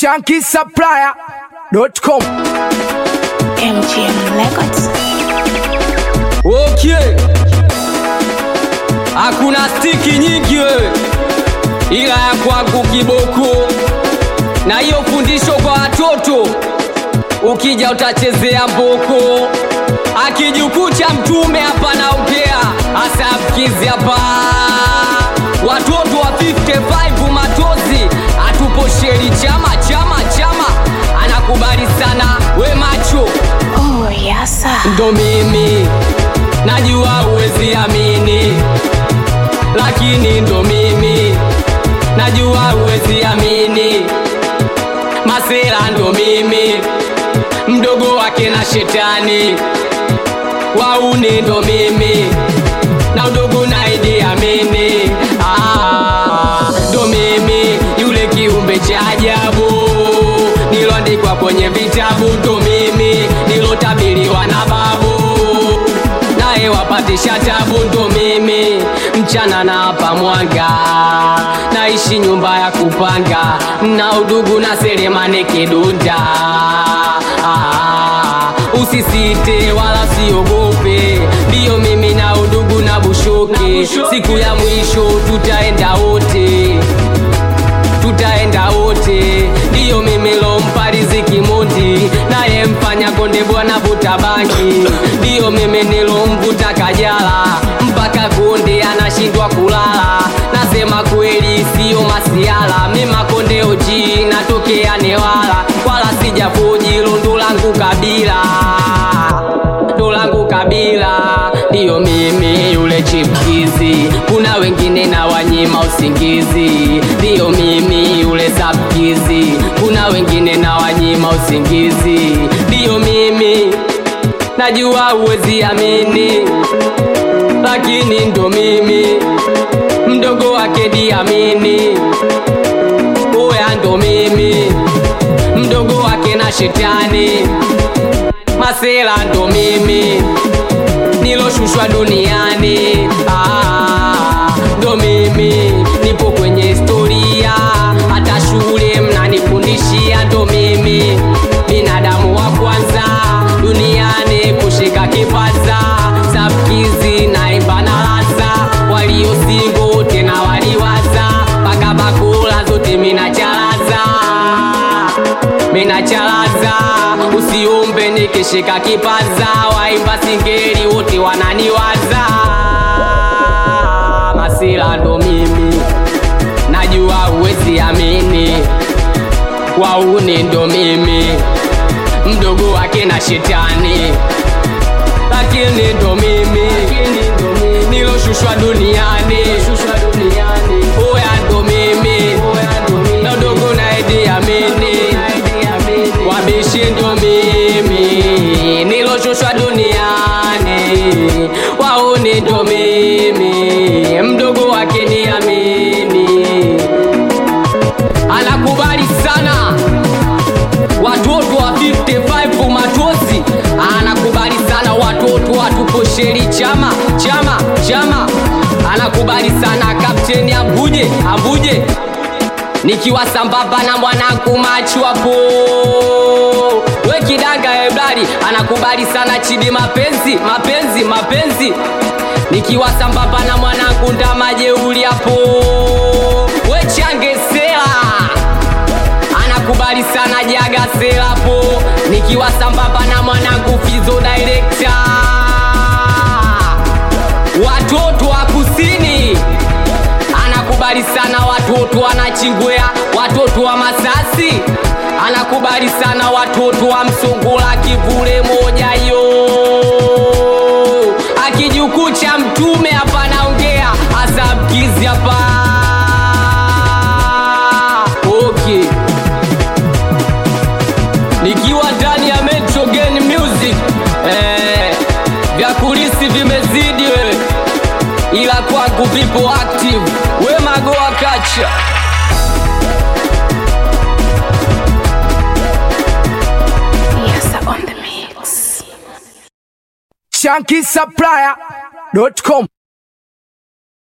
shankisupplier.com MGM Records. Okay. Hakuna stiki nyingi wewe, ila ya kwangu kiboko, na hiyo fundisho kwa watoto, ukija utachezea mboko. Akijukuu cha mtume hapa naongea, hasa mkizi hapa, watoto wa 55 matozi, atupo sheri chama chama chama, anakubali sana we macho Oh, yasa. ndo mimi najua uwezi amini lakini ndo mimi najua uwezi amini masera ndo mimi mdogo wake na shetani wauni ndo mimi na udogo naidi amini Ah, ndo mimi yule kiumbe cha ajabu niloandikwa kwenye vitabu ndo mimi nilotabiriwa na babu naye wapatisha tabu ndo mimi mchana na hapa mwanga naishi nyumba ya kupanga na udugu na selemane kidunda ah, usisite wala siogope ndiyo mimi na udugu na bushoke siku ya mwisho tutaenda wote tutaenda wote ndiyo mimi lompa riziki mundi naye mfanya konde bwana vuta bangi ndiyo mimi nilomvuta kajala mpaka konde anashindwa kulala nasema kweli siyo masiala mima konde oji natokea newala wala sijafuji lundu langu kabila ndo langu kabila ndiyo mimi yule chipkizi kuna wengine na wanyima usingizi ndiyo mimi yule sabkizi kuna wengine na wanyima usingizi ndiyo mimi najua uwezi amini lakini ndo mimi mdogo wake diamini uya ndo mimi mdogo wake na shetani masela ndo mimi niloshushwa duniani Ah, ndo mimi nipo kwenye historia hata shule mnanifundishia ndo mimi binadamu wa kwanza duniani kushika kipaza sabkizi naimba na laza waliosingo tena waliwaza mpaka bakula zote minachalaza minachalaza usiombe nikishika kipaza waimba singeli wote wananiwaza masila ndo mimi najua uwezi amini wauni ndo mimi mdogo wake na shetani lakini ndo mimi niloshushwa duniani oya ndo mimi na udogo na Idi Amini wabishi ndo mimi niloshushwa duniani wauni ndo mimi mdogo wake ni amini anakubali sana watoto wa 55 matozi anakubali sana watoto watuposheri chama chama chama anakubali sana kapteni ambuje ambuje nikiwa sambamba na mwanangu machu hapo we kidanga eblari anakubali sana chidi mapenzi mapenzi mapenzi nikiwa sambamba na mwanangu ndamajeuli hapo we changesela anakubali sana jaga selapo nikiwa sambamba na mwanangu fizo director watoto wa kusini anakubali sana watoto wa nachingwea watoto wa masasi anakubali sana watoto wa msongola kivule moja yo akijukuu cha mtume hapa naongea hasa mkizi hapa okay nikiwa ndani ya Metro Gen Music eh, vya kulisi vimezidi wewe, ila kwangu vipo active. We magoa kacha Yasa on the mix. shankisupplier.com